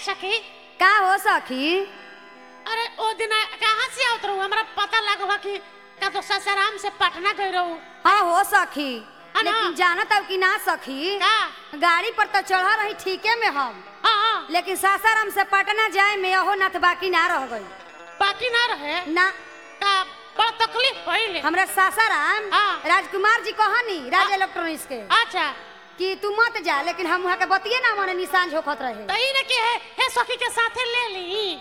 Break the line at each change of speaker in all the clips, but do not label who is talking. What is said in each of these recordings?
सखी
का हो सखी
अरे ओ दिन कहाँ से आवत रहू हमरा पता लागल कि का तो ससाराम से पटना गई रहू
हाँ हो सखी
है ना?
लेकिन जानत अब कि ना सखी
का
गाड़ी पर तो चढ़ा रही ठीके में हम
हाँ हाँ
लेकिन सासाराम से पटना जाए में अहो नाथ बाकी ना रह गई
बाकी ना रहे
ना
का बड़ा तकलीफ पहिले
हमरा सासाराम
हाँ।
राजकुमार जी कहनी राज इलेक्ट्रॉनिक्स के
अच्छा
कि तू मत जा लेकिन हम वहाँ के बतिये ना माने निशान झोकत रहे
तो ई ने के है हे सखी के साथे ले ली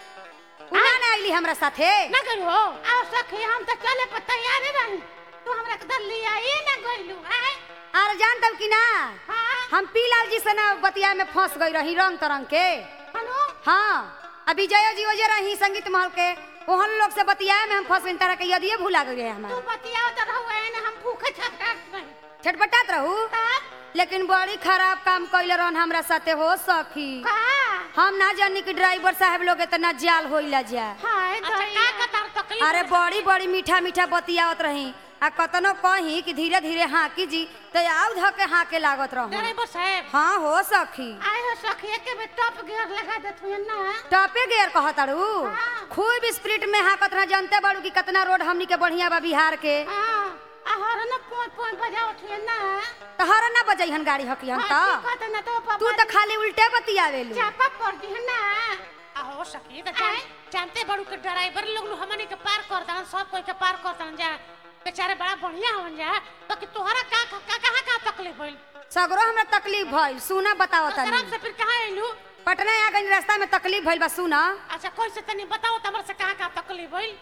उना ना आइली हमरा साथे
ना गई हो आ सखी हम तो चले पर तैयार रही तू हमरा के दल लिया ये ना गइलू आए
और जान तब कि ना
हां
हम पीलाल जी से ना बतिया में फंस गई रही रंग तरंग के
हनु
हाँ अभी जयो जी वजह रही संगीत महल के ओहन लोग से बतियाए में हम फंस गई तरह के यदिए भूला गए
तू
हमारे
बतियाओ त रहू एने हम भूखे छटकाट रही
छटपटात रहू
का
लेकिन बड़ी खराब काम कैले रहन हमरा साथे हो सखी
का
हम ना जानी कि ड्राइवर साहब लोग इतना जाल होइला जा
हाय अच्छा का का तार तकलीफ
अरे बड़ी बड़ी मीठा मीठा बतियावत रही आ कतनो कही कि धीरे धीरे हाँकी जी तो आउ ध के हाँके लागत रहू
ड्राइवर साहब
हाँ हो सखी
आए हो सखी के में टॉप गियर लगा देत हुए ना
टॉपे गियर कहतारू
हाँ।
खूब स्पीड में हाँकत रह जानते बाड़ू कि कितना रोड हमनी के बढ़िया बा बिहार के
हां आ हर न पोय पोय बजावत हुए ना
तो हर ना बजैहन गाड़ी हकियन
हां
तो
ठीक है ना तो पापा
तू तो खाली उल्टे बतियावेलू
चापा पड़ दी है ना आहो सखी तो जान, जानते बड़ू के ड्राइवर लोग नु हमनी के पार कर दन सब कोई के पार कर दन जा बेचारे बड़ा बढ़िया होन जा तो कि तोहरा का का का कहां का तकलीफ भइल
सगरो हमरा तकलीफ भइल सुना बताओ
ससुराल
तनी
से फिर कहां आइलू
पटना आ गई रास्ता में तकलीफ भइल बा सुना
अच्छा कोई से तनी बताओ त हमरा से कहां का तकलीफ भइल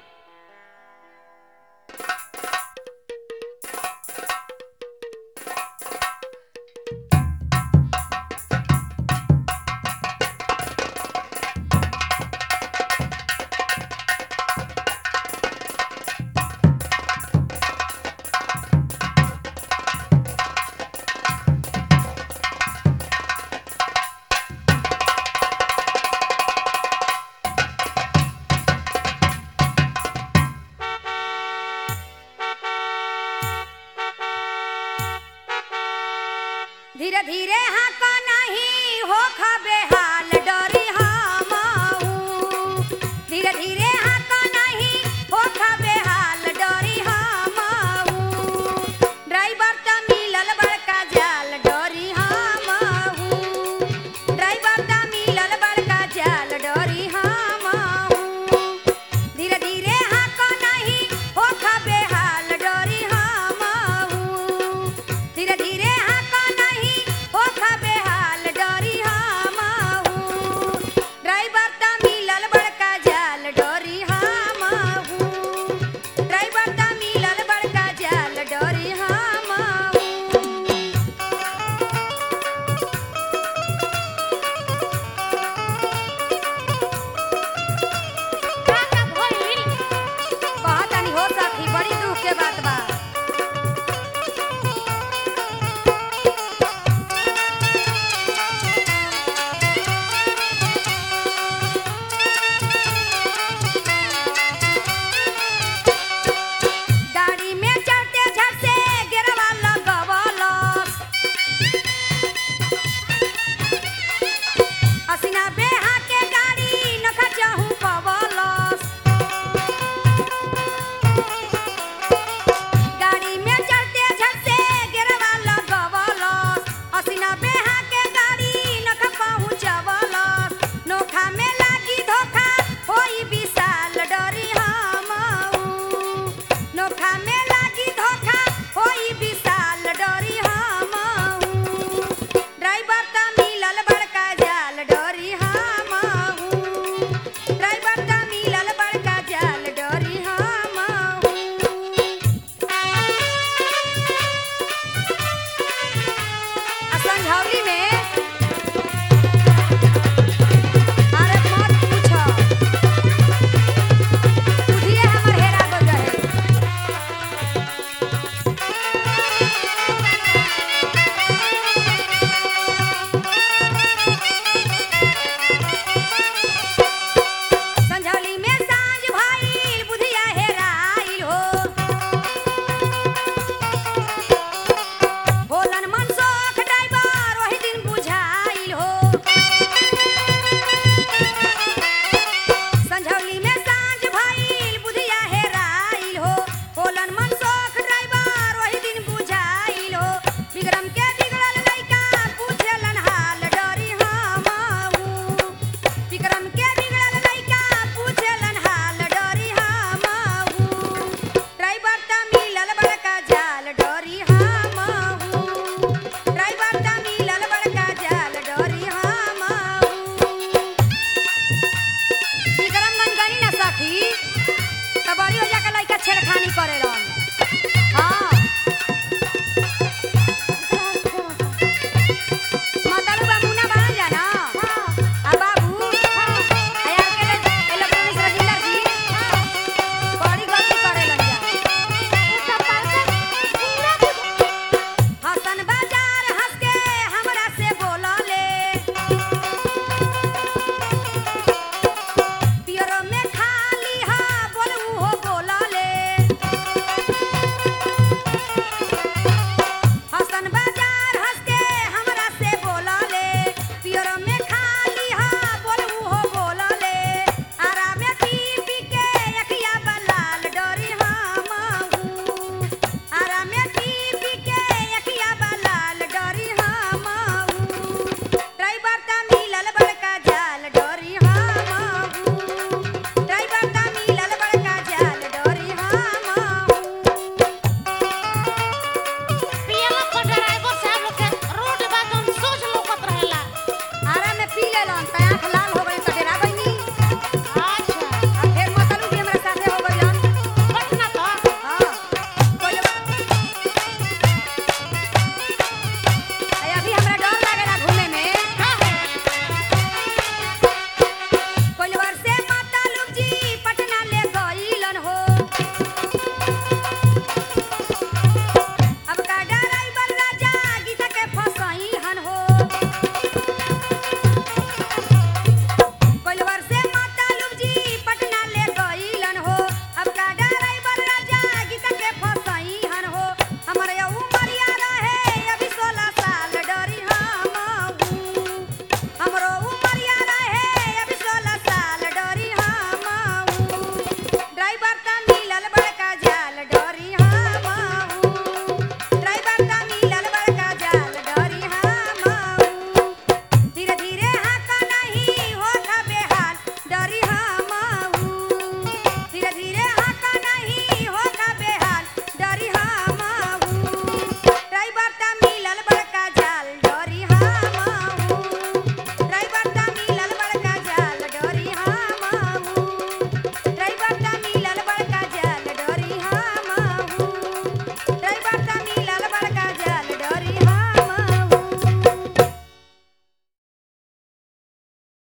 धीरे धीरे हाँ को नहीं हो खबे हाल डरी